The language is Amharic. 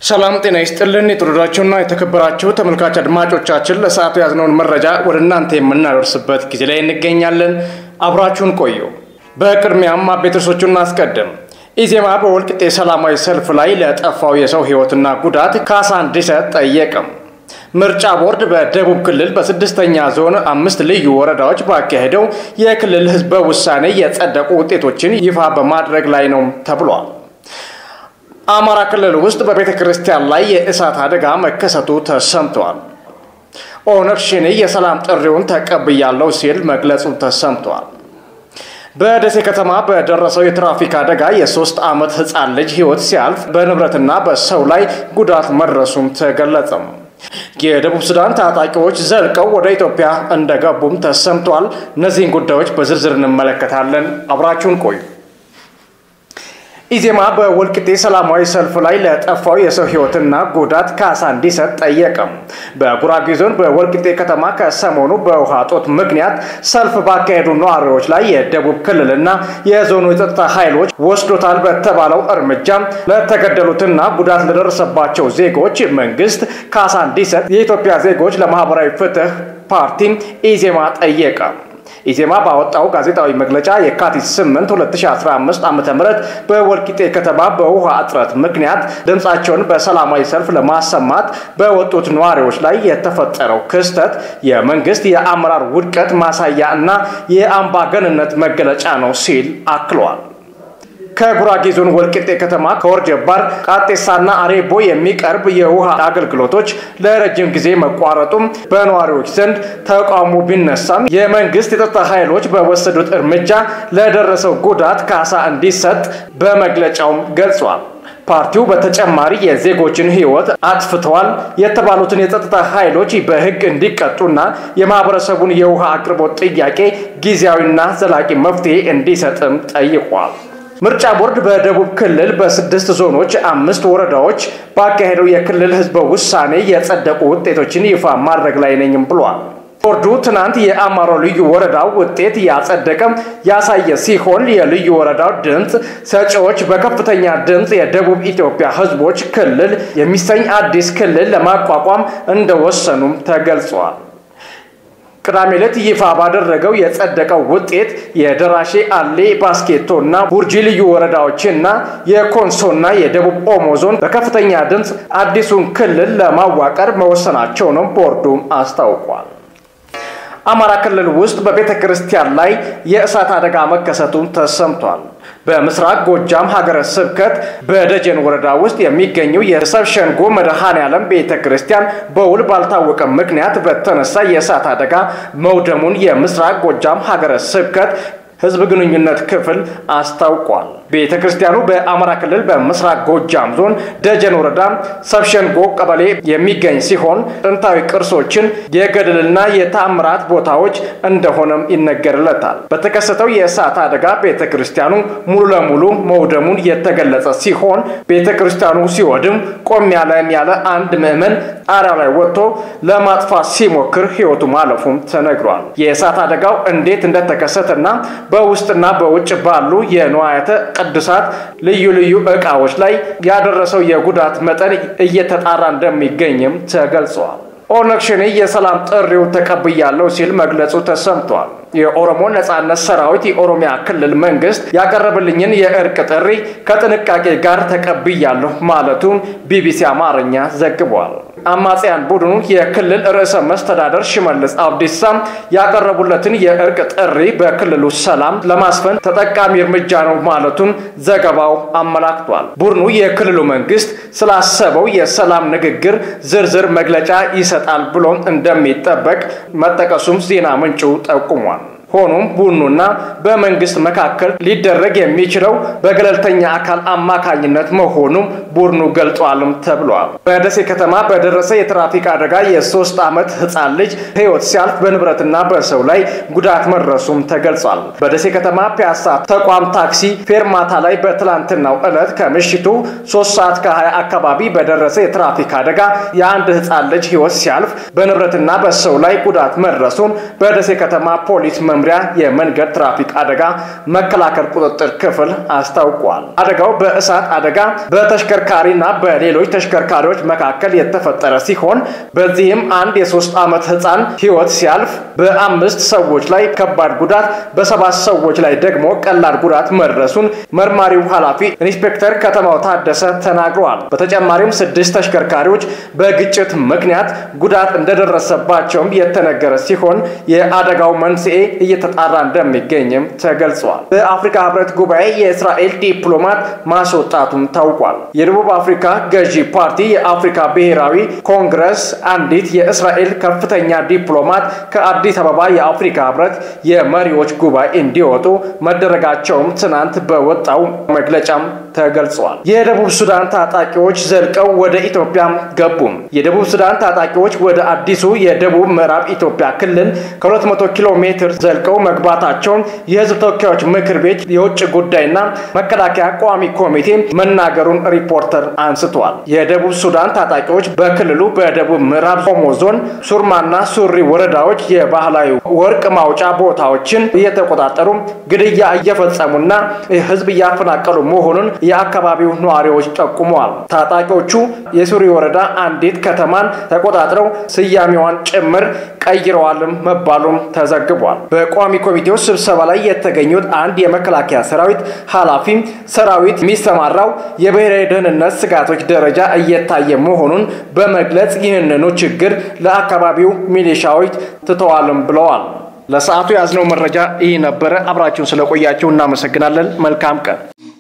ሰላም ጤና ይስጥልን። የተወደዳችሁና የተከበራችሁ ተመልካች አድማጮቻችን ለሰዓቱ ያዝነውን መረጃ ወደ እናንተ የምናደርስበት ጊዜ ላይ እንገኛለን። አብራችሁን ቆዩ። በቅድሚያም አበይት ርዕሶቹን እናስቀድም። ኢዜማ በወልቂጤ ሰላማዊ ሰልፍ ላይ ለጠፋው የሰው ሕይወትና ጉዳት ካሳ እንዲሰጥ ጠየቀም። ምርጫ ቦርድ በደቡብ ክልል በስድስተኛ ዞን አምስት ልዩ ወረዳዎች ባካሄደው የክልል ህዝበ ውሳኔ የጸደቁ ውጤቶችን ይፋ በማድረግ ላይ ነው ተብሏል። አማራ ክልል ውስጥ በቤተ ክርስቲያን ላይ የእሳት አደጋ መከሰቱ ተሰምቷል። ኦነግ ሸኔ የሰላም ጥሪውን ተቀብያለሁ ሲል መግለጹ ተሰምቷል። በደሴ ከተማ በደረሰው የትራፊክ አደጋ የሶስት ዓመት ህፃን ልጅ ህይወት ሲያልፍ በንብረትና በሰው ላይ ጉዳት መድረሱም ተገለጸም። የደቡብ ሱዳን ታጣቂዎች ዘልቀው ወደ ኢትዮጵያ እንደገቡም ተሰምቷል። እነዚህን ጉዳዮች በዝርዝር እንመለከታለን። አብራችሁን ቆዩ። ኢዜማ በወልቂጤ ሰላማዊ ሰልፍ ላይ ለጠፋው የሰው ህይወትና ጉዳት ካሳ እንዲሰጥ ጠየቀም። በጉራጌ ዞን በወልቂጤ ከተማ ከሰሞኑ በውሃ ጦት ምክንያት ሰልፍ ባካሄዱ ነዋሪዎች ላይ የደቡብ ክልልና የዞኑ የጸጥታ ኃይሎች ወስዶታል በተባለው እርምጃ ለተገደሉትና ጉዳት ለደረሰባቸው ዜጎች መንግስት ካሳ እንዲሰጥ የኢትዮጵያ ዜጎች ለማህበራዊ ፍትህ ፓርቲ ኢዜማ ጠየቀ። ኢዜማ ባወጣው ጋዜጣዊ መግለጫ የካቲት 8 2015 ዓ.ም በወልቂጤ ከተማ በውሃ እጥረት ምክንያት ድምፃቸውን በሰላማዊ ሰልፍ ለማሰማት በወጡት ነዋሪዎች ላይ የተፈጠረው ክስተት የመንግስት የአመራር ውድቀት ማሳያ እና የአምባገንነት መገለጫ ነው ሲል አክለዋል። ከጉራጌ ዞን ወልቂጤ ከተማ ከወርጀባር ቃጤሳና አሬቦ የሚቀርብ የውሃ አገልግሎቶች ለረጅም ጊዜ መቋረጡም በነዋሪዎች ዘንድ ተቃውሞ ቢነሳም የመንግስት የጸጥታ ኃይሎች በወሰዱት እርምጃ ለደረሰው ጉዳት ካሳ እንዲሰጥ በመግለጫውም ገልጿል። ፓርቲው በተጨማሪ የዜጎችን ሕይወት አጥፍተዋል የተባሉትን የጸጥታ ኃይሎች በሕግ እንዲቀጡና የማህበረሰቡን የውሃ አቅርቦት ጥያቄ ጊዜያዊና ዘላቂ መፍትሄ እንዲሰጥም ጠይቋል። ምርጫ ቦርድ በደቡብ ክልል በስድስት ዞኖች አምስት ወረዳዎች ባካሄደው የክልል ህዝበ ውሳኔ የጸደቁ ውጤቶችን ይፋ ማድረግ ላይ ነኝም ብሏል። ቦርዱ ትናንት የአማሮ ልዩ ወረዳው ውጤት ያጸደቀም ያሳየ ሲሆን የልዩ ወረዳው ድምፅ ሰጪዎች በከፍተኛ ድምፅ የደቡብ ኢትዮጵያ ህዝቦች ክልል የሚሰኝ አዲስ ክልል ለማቋቋም እንደወሰኑም ተገልጿል። ቅዳሜ ዕለት ይፋ ባደረገው የጸደቀው ውጤት የደራሼ አሌ፣ ባስኬቶ እና ቡርጂ ልዩ ወረዳዎችና የኮንሶና የደቡብ ኦሞ ዞን በከፍተኛ ድምፅ አዲሱን ክልል ለማዋቀር መወሰናቸው ነው ቦርዱም አስታውቋል። አማራ ክልል ውስጥ በቤተ ክርስቲያን ላይ የእሳት አደጋ መከሰቱን ተሰምቷል። በምስራቅ ጎጃም ሀገረ ስብከት በደጀን ወረዳ ውስጥ የሚገኘው የሰብ ሸንጎ መድኃኔ ዓለም ቤተ ክርስቲያን በውል ባልታወቀ ምክንያት በተነሳ የእሳት አደጋ መውደሙን የምስራቅ ጎጃም ሀገረ ስብከት ህዝብ ግንኙነት ክፍል አስታውቋል። ቤተ ክርስቲያኑ በአማራ ክልል በምስራቅ ጎጃም ዞን ደጀን ወረዳ ሰብሸንጎ ቀበሌ የሚገኝ ሲሆን ጥንታዊ ቅርሶችን የገድልና የተአምራት ቦታዎች እንደሆነም ይነገርለታል። በተከሰተው የእሳት አደጋ ቤተ ክርስቲያኑ ሙሉ ለሙሉ መውደሙን የተገለጸ ሲሆን ቤተ ክርስቲያኑ ሲወድም ቆም ያለን ያለ አንድ ምዕመን ጣሪያ ላይ ወጥቶ ለማጥፋት ሲሞክር ህይወቱ ማለፉም ተነግሯል። የእሳት አደጋው እንዴት እንደተከሰተና በውስጥና በውጭ ባሉ የንዋያተ ቅዱሳት ልዩ ልዩ ዕቃዎች ላይ ያደረሰው የጉዳት መጠን እየተጣራ እንደሚገኝም ተገልጿል። ኦነግ ሸኔ የሰላም ጥሪው ተቀብያለሁ ሲል መግለጹ ተሰምቷል። የኦሮሞ ነጻነት ሰራዊት የኦሮሚያ ክልል መንግስት ያቀረበልኝን የእርቅ ጥሪ ከጥንቃቄ ጋር ተቀብያለሁ ማለቱን ቢቢሲ አማርኛ ዘግቧል። አማጽያን ቡድኑ የክልል ርዕሰ መስተዳደር ሽመልስ አብዲሳ ያቀረቡለትን የእርቅ ጥሪ በክልሉ ሰላም ለማስፈን ተጠቃሚ እርምጃ ነው ማለቱን ዘገባው አመላክቷል። ቡድኑ የክልሉ መንግስት ስላሰበው የሰላም ንግግር ዝርዝር መግለጫ ይሰጣል ብሎም እንደሚጠበቅ መጠቀሱም ዜና ምንጩ ጠቁሟል። ሆኖም ቡድኑና በመንግስት መካከል ሊደረግ የሚችለው በገለልተኛ አካል አማካኝነት መሆኑም ቡድኑ ገልጿልም ተብሏል። በደሴ ከተማ በደረሰ የትራፊክ አደጋ የሶስት ዓመት ህፃን ልጅ ህይወት ሲያልፍ በንብረትና በሰው ላይ ጉዳት መድረሱም ተገልጿል። በደሴ ከተማ ፒያሳ ተቋም ታክሲ ፌርማታ ላይ በትላንትናው ዕለት ከምሽቱ ሶስት ሰዓት ከ20 አካባቢ በደረሰ የትራፊክ አደጋ የአንድ ህፃን ልጅ ህይወት ሲያልፍ በንብረትና በሰው ላይ ጉዳት መድረሱን በደሴ ከተማ ፖሊስ መምሪያ መምሪያ የመንገድ ትራፊክ አደጋ መከላከል ቁጥጥር ክፍል አስታውቋል። አደጋው በእሳት አደጋ በተሽከርካሪና በሌሎች ተሽከርካሪዎች መካከል የተፈጠረ ሲሆን በዚህም አንድ የሶስት ዓመት ህፃን ህይወት ሲያልፍ በአምስት ሰዎች ላይ ከባድ ጉዳት በሰባት ሰዎች ላይ ደግሞ ቀላል ጉዳት መድረሱን መርማሪው ኃላፊ ኢንስፔክተር ከተማው ታደሰ ተናግረዋል። በተጨማሪም ስድስት ተሽከርካሪዎች በግጭት ምክንያት ጉዳት እንደደረሰባቸውም የተነገረ ሲሆን የአደጋው መንስኤ እየተጣራ እንደሚገኝም ተገልጿል። በአፍሪካ ህብረት ጉባኤ የእስራኤል ዲፕሎማት ማስወጣቱም ታውቋል። የደቡብ አፍሪካ ገዢ ፓርቲ የአፍሪካ ብሔራዊ ኮንግረስ አንዲት የእስራኤል ከፍተኛ ዲፕሎማት ከአዲስ አበባ የአፍሪካ ህብረት የመሪዎች ጉባኤ እንዲወጡ መደረጋቸውም ትናንት በወጣው መግለጫም ተገልጿል። የደቡብ ሱዳን ታጣቂዎች ዘልቀው ወደ ኢትዮጵያ ገቡ። የደቡብ ሱዳን ታጣቂዎች ወደ አዲሱ የደቡብ ምዕራብ ኢትዮጵያ ክልል ከ200 ኪሎ ሜትር ዘልቀው መግባታቸውን የህዝብ ተወካዮች ምክር ቤት የውጭ ጉዳይና መከላከያ ቋሚ ኮሚቴ መናገሩን ሪፖርተር አንስቷል። የደቡብ ሱዳን ታጣቂዎች በክልሉ በደቡብ ምዕራብ ኦሞ ዞን ሱርማና ሱሪ ወረዳዎች የባህላዊ ወርቅ ማውጫ ቦታዎችን እየተቆጣጠሩ ግድያ እየፈጸሙና ህዝብ እያፈናቀሉ መሆኑን የአካባቢው ነዋሪዎች ጠቁመዋል። ታጣቂዎቹ የሱሪ ወረዳ አንዲት ከተማን ተቆጣጥረው ስያሜዋን ጭምር ቀይረዋልም መባሉም ተዘግቧል። በቋሚ ኮሚቴው ስብሰባ ላይ የተገኙት አንድ የመከላከያ ሰራዊት ኃላፊ ሰራዊት የሚሰማራው የብሔራዊ ደህንነት ስጋቶች ደረጃ እየታየ መሆኑን በመግለጽ ይህንኑ ችግር ለአካባቢው ሚሊሻዎች ትተዋልም ብለዋል። ለሰዓቱ ያዝነው መረጃ ይህ ነበረ። አብራችሁን ስለቆያችሁ እናመሰግናለን። መልካም ቀን